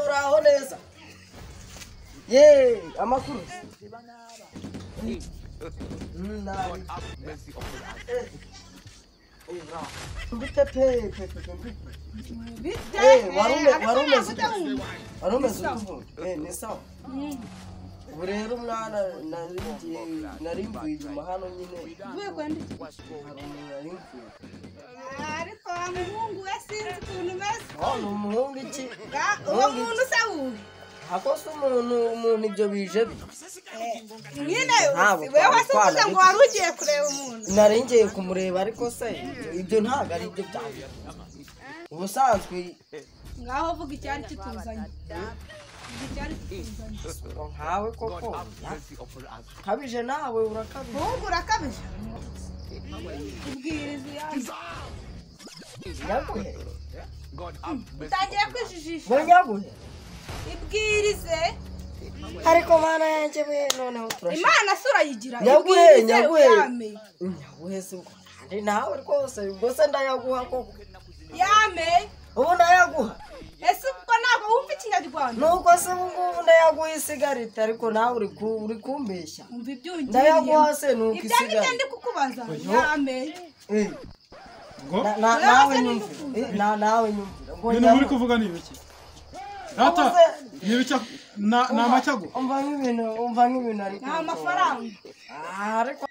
baho neza yeee amakuru nabi mbite pe pe pe pe mbite Eh, warume warume zutu warume zutu eh ni sawa ubu rero mwana narigiye narimbuye inyuma hano nyine uvuye kwandika hari umuntu narimbuye ariko wa muhungu we sinzi ukuntu umeze oh ni umuhungu iki Ga- uwo muntu se wubi akose umuntu umuntu ibyo bije bi nyine Ntabwo wowe wasubiza twabitwara. ngo wari ugiye kureba umuntu narengiye kumureba ariko se ibyo- ibyo ntabwo ari byo byanjye ubusanzwe ngaho vuga icyari kituzanye Vuga icyari kituzanye nkawe koko kabije nawe urakabije muhungu urakabije ubwiriza iyanjye nyaguhe utangiye kwijijisha ngo nyaguhe ibwirize ariko mana yanjye we noneho turashaka imana si urayigira Nyaguhe, ibwirize nyaguhe. yame nyaguhe se ubwo ari nawe rwose ubwo se ndayaguha koko yame ubu ndayaguha ese ubwo ntabwo wumva ikinyarwanda nuko se ubu ngubu ndayaguha isigarita ariko nawe uri ku- uri kumbeshya wumva ibyungiriye ndayaguha se nuko ibyo ngibyo isigarita ndi kukubaza yame Eh, ngo na- na- Nawe nawe se nyumvira Eh, na- nawe nyumvira ngo ibintu muri nyaguhe. kuvuga ni ibiki data ni ibiki ni amacyago umva nk'ibintu umva nk'ibintu ariko nta mafaranga Ah, ariko